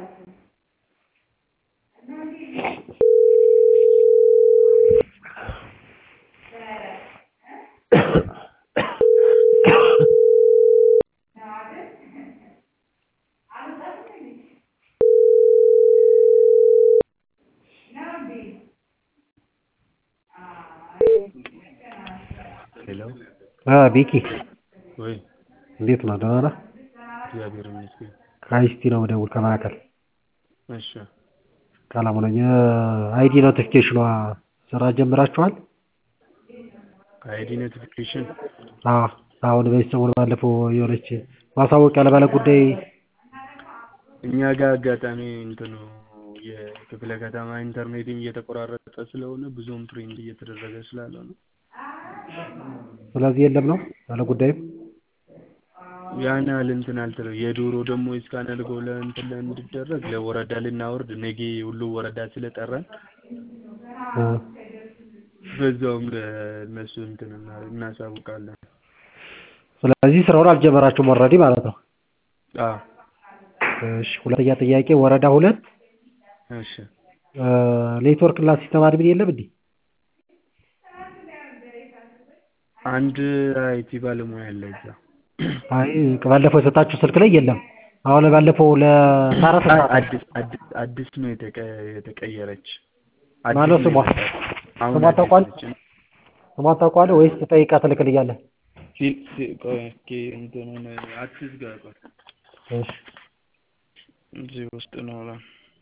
ሄሎ ቤኪ ወይ እንዴት ነው? ደህና ነህ? እግዚአብሔር ይመስገን። ከአይሲቲ ነው የምደውል ከማዕከል እሺ ሰላም ነኝ። አይዲ ኖቲፊኬሽኗ ስራ ጀምራችኋል? አይዲ ኖቲፊኬሽን አዎ አሁን በዚህ ሰሞን ባለፈው የሆነች ማሳወቂያ ለባለ ጉዳይ እኛ ጋር አጋጣሚ እንትኑ የክፍለ ከተማ ኢንተርኔትም እየተቆራረጠ ስለሆነ ብዙም ፕሪንት እየተደረገ ስላልሆነ ስለዚህ የለም ነው ባለ ጉዳይም ያን ያህል እንትን አልተለው የዶሮ ደግሞ እስካን አድርገው ለእንትን እንዲደረግ ለወረዳ ልናወርድ ነገ ሁሉ ወረዳ ስለጠራን እ በዛውም ለእነሱ እንትን እና- እናሳውቃለን። ስለዚህ ስራውን አልጀመራችሁም ኦልሬዲ ማለት ነው። አዎ እሺ ሁለተኛ ጥያቄ ወረዳ ሁለት እሺ እ ኔትወርክ እና ሲስተም አድሚን የለም እንዴ? አንድ አይቲ ባለሙያ አለ እዛ። አይ ባለፈው የሰጣችሁ ስልክ ላይ የለም። አሁን ባለፈው ለሳራ አይ ሰጣችሁ አዲስ አዲስ አዲስ ነው የተቀ- የተቀየረች አዲስ ማነው ነው ስሟ? የመጣች። አሁን ስሟ አዲስ ታውቋል? ነች። ስሟን ታውቀዋለህ ወይስ ጠይቃ ትልክልኛለህ? ሲል ሲ- ቆይ እስኪ እንትኑን አትዝጋ ቆይ እሺ እዚህ ውስጥ ነው አላ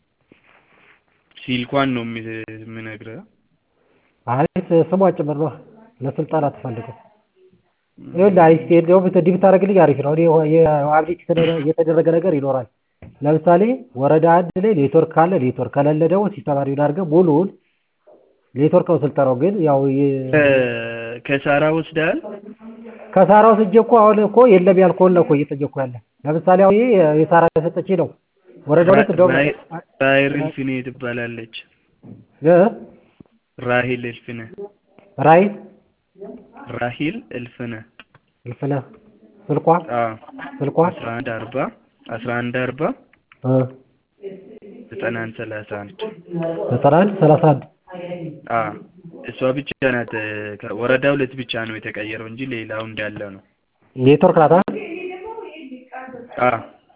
ሲልኳን ነው የሚ- የምነግርህ። አይ ስሟ ጭምር ነው ለስልጠና ትፈልገው ይኸውልህ አሪፍ እንደውም እንዲህ ብታደርግልኝ አሪፍ ነው። እኔ የአብዴት የተደረገ ነገር ይኖራል። ለምሳሌ ወረዳ አንድ ላይ ኔትወርክ ካለ ኔትወርክ ከሌለ ደግሞ ሲስተም አድሚን አድርገህ ሙሉውን ኔትወርክ ነው ስልጠናው። ግን ያው የ- ከ- ከሳራ ወስደሃል? ከሳራው ስጄ እኮ አሁን እኮ የለም ያልከውን ነው እኮ እየጠየኩህ ያለ። ለምሳሌ አሁን ይሄ የሳራ የሰጠችኝ ነው። ወረዳ ሁለት እንደውም ራሄል ራሄል እልፍኔ ትባላለች። እ ራሄል እልፍነ ራይ ራሄል እልፍነ ልፍነ ስልኳ አዎ ስልኳ አስራ አንድ አርባ አስራ አንድ አርባ እ ዘጠና አንድ ሰላሳ አንድ ዘጠና አንድ ሰላሳ አንድ አዎ እሷ ብቻ ናት። ከ- ወረዳ ሁለት ብቻ ነው የተቀየረው እንጂ ሌላው እንዳለ ነው። ኔትወርክ ናት አይደል? አዎ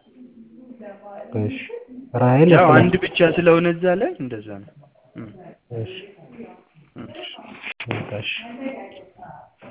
እሺ ራሔል ያው ልፍነ አንድ ብቻ ስለሆነ እዛ ላይ እንደዛ ነው። እም፣ እሺ እሺ። እሺ